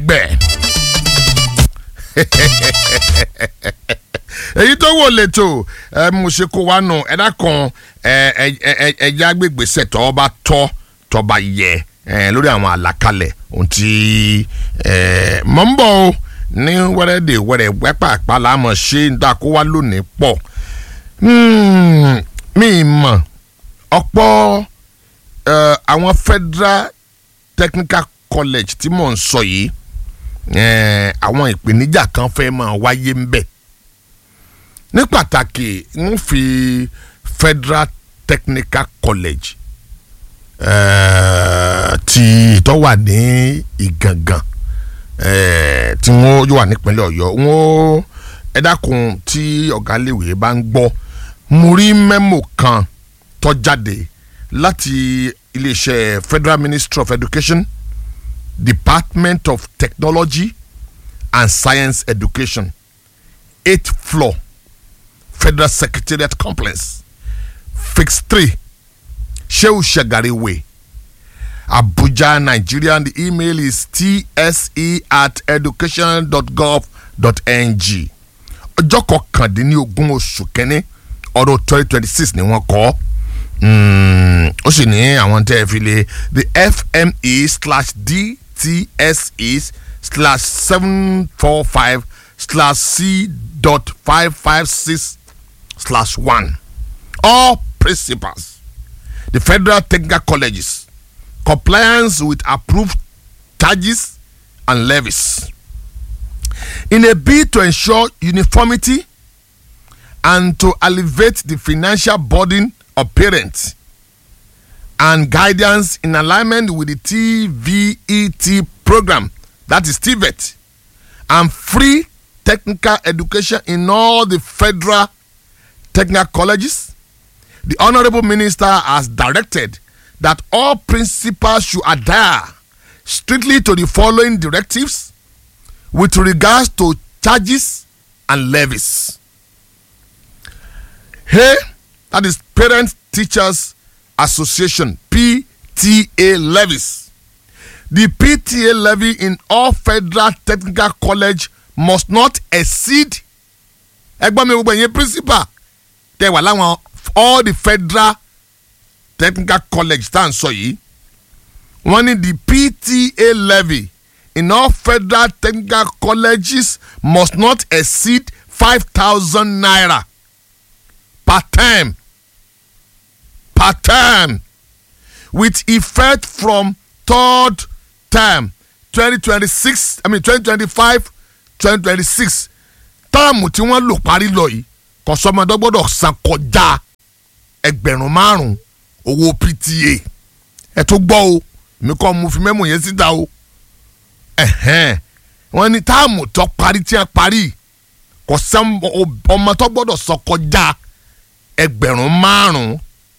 lẹ́gbẹ̀ẹ́. èyí tó wò lẹ́tọ̀ ẹ mo ṣe kó wa nù ẹ̀dá kan ẹ̀yà gbègbèsè tó bá tọ́ tó bá yẹ lórí àwọn àlàkalẹ̀ ohun tí mọ̀ ń bọ̀ o ní wẹ́rẹ́dẹ̀ wẹ́rẹ́ wẹ́pàpá la mọ̀ ṣe ń dá kó wá lónìí pọ̀ mi mọ̀ ọ̀pọ̀ àwọn federal technical college tí mò ń sọ yìí àwọn ìpèníjà kan fẹ́ máa wáyé ń bẹ̀ ní pàtàkì ń fi federal technical college tí tó wà ní ìgangan tí wọ́n yóò wà nípínlẹ̀ ọ̀yọ́ wọ́n ẹ dákun tí ọ̀gá léwé bá ń gbọ́ mo rí mẹ́mò kan tó jáde láti iléeṣẹ́ federal ministry of education department of technology and science education eighth floor federal secretariat complex phase three sheu shagari way abuja nigeria and the email is tse at education.gov.ng ọjọ́ kọkàndínlógún oṣù kẹ́ni ọdún twenty twenty six ni wọ́n kọ́ ó sì ní àwọn tẹ́ ẹ fi lè the fme slash dtse slash seven four five slash c dot five five six slash one all principals the federal technical colleges compliance with approved charges and levies in a bid to ensure uniformity and to alleviate the financial burden of parents and guidance in alignment with the TVET program, that is TVET, and free technical education in all the federal technical colleges. The Honorable Minister has directed that all principals should adhere strictly to the following directives with regards to charges and levies. Hey, that is Parent Teachers Association PTA levies. The PTA levy in all federal technical college must not exceed ẹgbọ́n mi gbogbo ẹ̀yin principal tẹ wà láwọn all the federal technical college tá à ń sọ yìí wọ́n ní the PTA levy in all federal technical colleges must not exceed five thousand naira per term per term with effect from third term twenty twenty six i mean twenty twenty five twenty twenty six táàmù tí wọ́n lò parí lọ yìí kọ̀sọ́mọdé gbọ́dọ̀ san kọjá ẹgbẹ̀rún márùn-ún owó PTA ẹ tó gbọ́ o mi kọ́ mo fi mẹ́mù yẹn síta o ẹ̀hẹ́n wọ́n ní táàmù tó parí tí wọ́n parí kọ̀sán ọmọ tó gbọ́dọ̀ san kọjá ẹgbẹ̀rún márùn-ún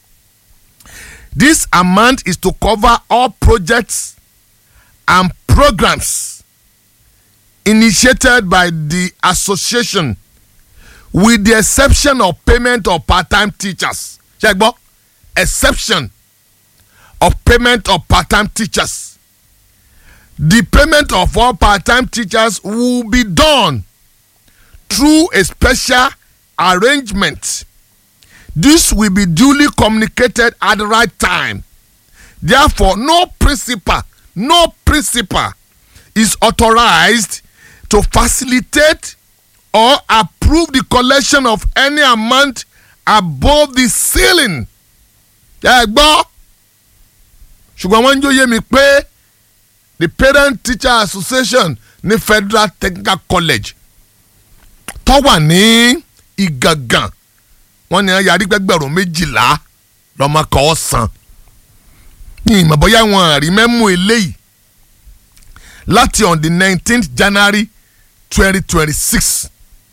This amount is to cover all projects and programs initiated by the association with the exception of payment of part-time teachers. Ṣé gbọ́? Exception of payment of part-time teachers. The payment of all part-time teachers will be done through a special arrangement this will be duly communicated at the right time. Therefore, no principal, no principal is authorized to facilitate or approve the collection of any amount above the ceiling. Ẹ gbọ́ ṣùgbọ́n wọ́n ń jóye mi pé the parent teacher association ní federal technical college tó wà ní Ìgàngàn wọ́n ní yarí gbẹgbẹ̀rún méjìlá lọ́mọ kan san ní ìmọ̀ bóyá wọn rí mẹ́mú eléyìí láti on the nineteenth January twenty twenty six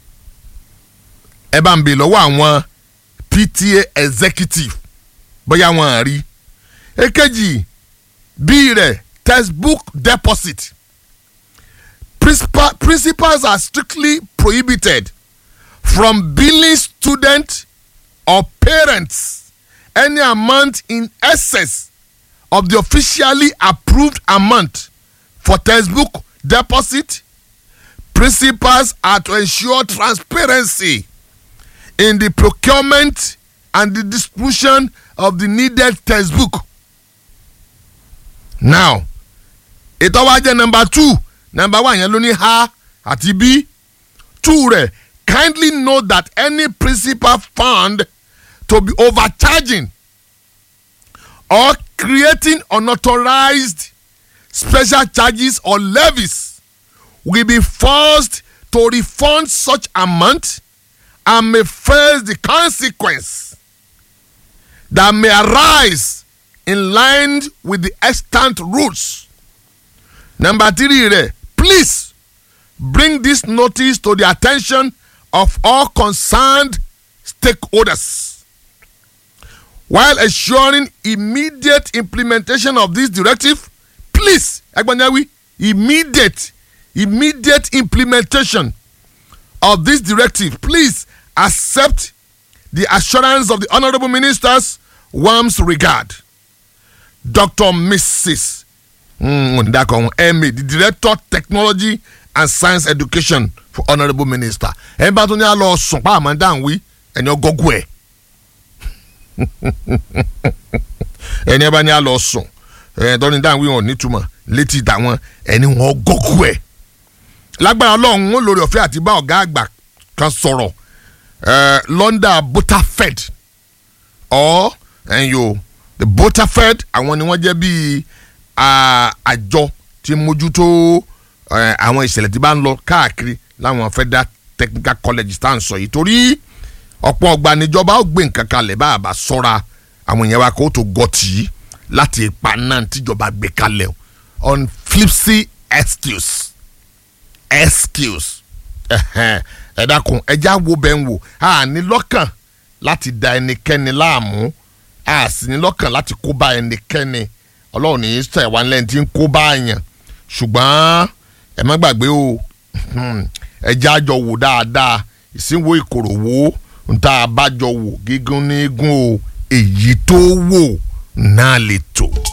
ẹ bá ń bè lọ́wọ́ àwọn PTA executive bóyá wọn rí èkejì bí rẹ̀ textbook deposit Principal, principals are strictly prohibited from billing students or parents any amount in excess of the officially approved amount for textbook deposit principals are to ensure transparency in the procurement and the distribution of the needed textbook. now ètò wa jẹ́ number two number one yẹn ló ní a àti b two rẹ̀ kindly note that any principal found to be overcharging or creating unauthorized special charges or levies will be forced to refund such amount and may face the consequence that may arise in line with the extant rules. Number three, rẹ̀, please bring this notice to the attention of all concerned stakeholders while ensuring immediate implementation of this directive. Please, Agbanyawi, immediate, immediate implementation of this directive. Please accept the assurance of the honorable ministers warms regard. Dr. Mrs. Mm, Ndakon, Emmy, the Director Technology and Science Education for Honorable Minister. Ẹ bá tún ní àlọ́ sùn pa àmọ́ dáhùn wí ẹni ọgọ́gù ẹ̀. Ẹni ẹ bá ní àlọ́ sùn ẹ̀ tọ́ni dáhùn wí wọn nítumọ̀ létí tàwọn ẹni wọn ọgọ́gù ẹ̀. Lágbára Ọlọ́run ó lórí ọ̀fẹ́ àti bá ọ̀gá àgbà kan sọ̀rọ̀ London Butterfed or ẹ̀yọ́ the Butterfed àwọn ni wọ́n jẹ́ bíi àjọ tí mójútó àwọn ìṣẹ̀lẹ̀ tí bá ń lọ káàkiri láwọn federal technical colleges tá à ń sọ yìí torí ọ̀pọ̀ ọgbà níjọba ó gbé nǹkan kalẹ̀ bá a bá sọ́ra àwọn èèyàn wa kó tó gọ tì í láti ipa náà tíjọba gbé kalẹ̀ on flipsy excuse excuse ẹ dákun ẹjẹ́ àwo bẹ́ẹ̀ ń wò a ní lọ́kàn láti da ẹnikẹ́ni láàmú a sì ní lọ́kàn láti kó bá ẹnikẹ́ni ọlọ́run ní í sẹ̀ wá lẹ́yìn tí ń kó bá yàn ṣùgbọ́n ẹ má gbàgbé o ẹjẹ́ àjọ wò dáadáa ìsínwó ìkòròwò nta àbájọ wò gígùn ní gún o èyí tó wò náà lè tò.